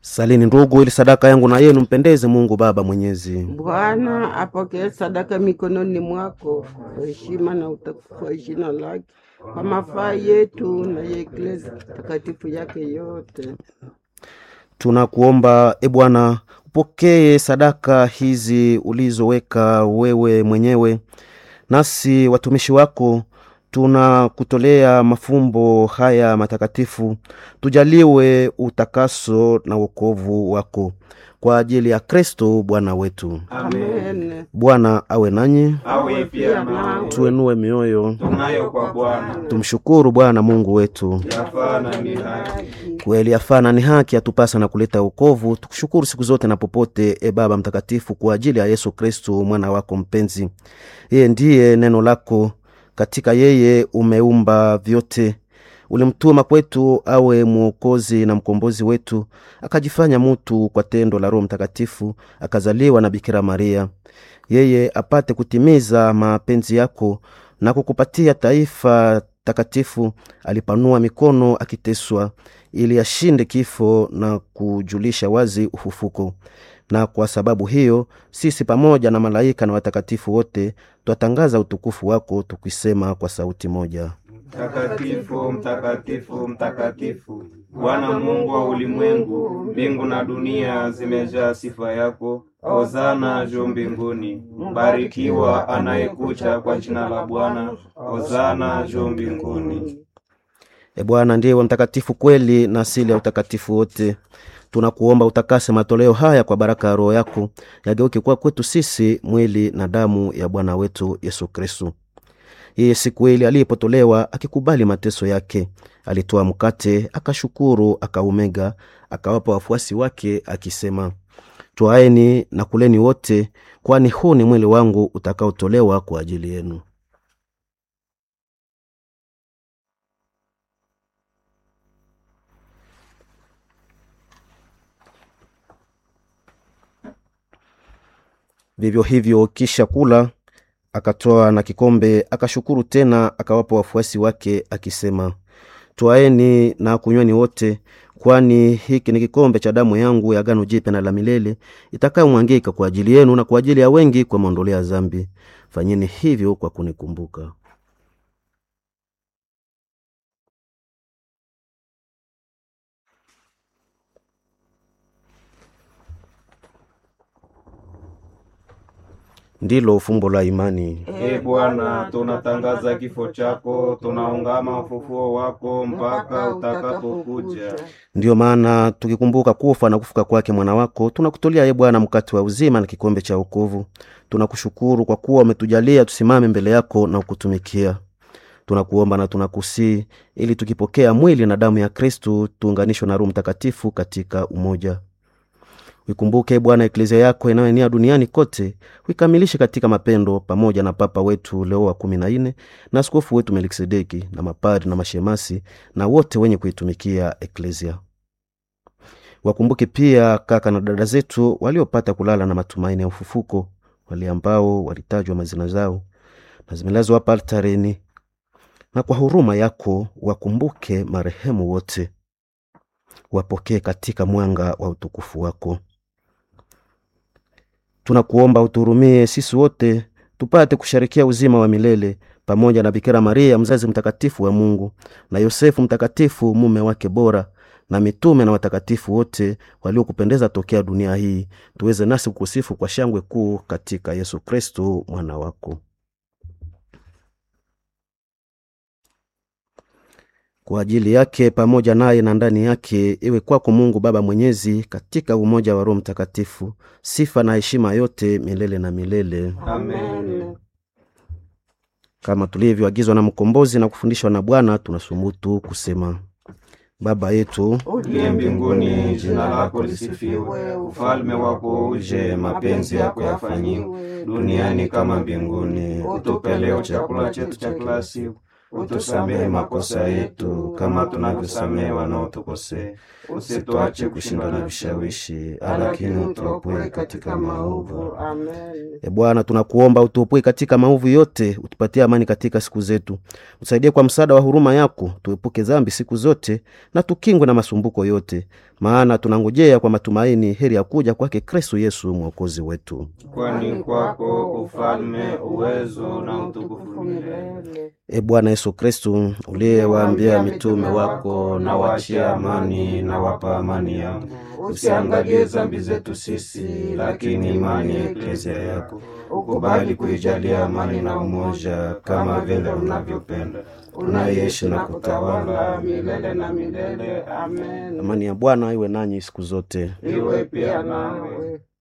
Salini ndugu, ili sadaka yangu na yenu mpendeze Mungu Baba Mwenyezi. Bwana apokee sadaka mikononi mwako kwa heshima na utukufu wa jina lake, kwa mafaa yetu na ya Eklesia takatifu yake yote. Tunakuomba e Bwana, upokee sadaka hizi ulizoweka wewe mwenyewe, nasi watumishi wako tunakutolea mafumbo haya matakatifu, tujaliwe utakaso na wokovu wako kwa ajili ya Kristo Bwana wetu. Amen. Bwana awe nanyi, awe pia nawe tuenue mioyo, tunayo kwa Bwana tumshukuru Bwana Mungu wetu. yafaa na ni haki. Kweli yafana ni haki atupasa na kuleta wokovu. Tukushukuru siku zote na popote, e Baba Mtakatifu, kwa ajili ya Yesu Kristu mwana wako mpenzi. Yeye ndiye neno lako, katika yeye umeumba vyote. Ulimtuma kwetu awe mwokozi na mkombozi wetu, akajifanya mutu kwa tendo la Roho Mtakatifu, akazaliwa na Bikira Maria, yeye apate kutimiza mapenzi yako na kukupatia taifa takatifu. Alipanua mikono akiteswa, ili ashinde kifo na kujulisha wazi ufufuko. Na kwa sababu hiyo sisi pamoja na malaika na watakatifu wote twatangaza utukufu wako tukisema kwa sauti moja: Mtakatifu, mtakatifu, mtakatifu, Bwana Mungu wa ulimwengu, mbingu na dunia zimejaa sifa yako. Hosana juu mbinguni, mbarikiwa anayekuja kwa jina la Bwana. Hosana juu mbinguni. E Bwana ndiye wa mtakatifu kweli na asili ya utakatifu wote. Tunakuomba utakase matoleo haya kwa baraka ya Roho yako, yageuke kuwa kwetu sisi mwili na damu ya Bwana wetu Yesu Kristu. Yeye siku ile alipotolewa akikubali mateso yake, alitoa mkate, akashukuru, akaumega, akawapa wafuasi wake akisema, twaeni na kuleni wote, kwani huu ni mwili wangu utakaotolewa kwa ajili yenu. Vivyo hivyo kisha kula, akatoa na kikombe, akashukuru tena, akawapa wafuasi wake akisema, twaeni na kunyweni wote, kwani hiki ni kikombe cha damu yangu ya agano jipya na la milele, itakayomwangika kwa ajili yenu na kwa ajili ya wengi kwa maondoleo ya dhambi. Fanyeni hivyo kwa kunikumbuka. Ndilo fumbo la imani. E Bwana, tunatangaza kifo chako, tunaungama ufufuo wako mpaka utakapokuja. Ndiyo maana tukikumbuka kufa na kufuka kwake mwana wako, tunakutolea ye Bwana mkate wa uzima na kikombe cha wokovu. Tunakushukuru kwa kuwa umetujalia tusimame mbele yako na kukutumikia. Tunakuomba na tunakusii ili tukipokea mwili na damu ya Kristu tuunganishwe na Roho Mtakatifu katika umoja. Uikumbuke Bwana eklezia yako inayoenea duniani kote, uikamilishe katika mapendo, pamoja na Papa wetu Leo wa kumi na nne na askofu wetu Melkisedeki na mapadri na mashemasi na wote wenye kuitumikia eklezia. Wakumbuke pia kaka na dada zetu waliopata kulala na matumaini ya ufufuko, wale ambao walitajwa mazina zao na zimelazwa hapa altareni, na kwa huruma yako wakumbuke marehemu wote, wapokee katika mwanga wa utukufu wako. Tunakuomba uturumie sisi wote tupate kusharikia uzima wa milele pamoja na Bikira Maria mzazi mtakatifu wa Mungu na Yosefu mtakatifu mume wake bora na mitume na watakatifu wote waliokupendeza tokea dunia hii, tuweze nasi kukusifu kwa shangwe kuu katika Yesu Kristo mwana wako. Kwa ajili yake pamoja naye na ndani yake, iwe kwako Mungu Baba Mwenyezi, katika umoja wa Roho Mtakatifu, sifa na heshima yote milele na milele. Amen. Kama tulivyoagizwa na Mkombozi na kufundishwa na Bwana, tunasumutu kusema: Baba yetu Uliye mbinguni, jina lako lisifiwe, ufalme wako uje, mapenzi yako yafanyiwe duniani kama mbinguni. Utupe leo chakula chetu cha kila siku, utusamehe makosa yetu kama tunavyosamehe wanaotukosea, usituache kushindwa na vishawishi, lakini utuopoe katika maovu. Amen. E Bwana, tunakuomba utuopoe katika maovu yote, utupatie amani katika siku zetu, usaidie kwa msaada wa huruma yako, tuepuke dhambi siku zote na tukingwe na masumbuko yote, maana tunangojea kwa matumaini heri ya kuja kwake Kristo Yesu mwokozi wetu. Kwani kwako ufalme, uwezo na utukufu milele. milele. E Bwana Yesu Kristu, uliyewaambia mitume wako, na wachia amani na wapa amani yangu, usiangalie dhambi zetu sisi, lakini imani ya eklezia yako ukubali kuijalia amani na umoja, kama vile unavyopenda, unaishi na kutawala milele na milele. Amen. Amani ya Bwana iwe nanyi siku zote. iwe pia nawe.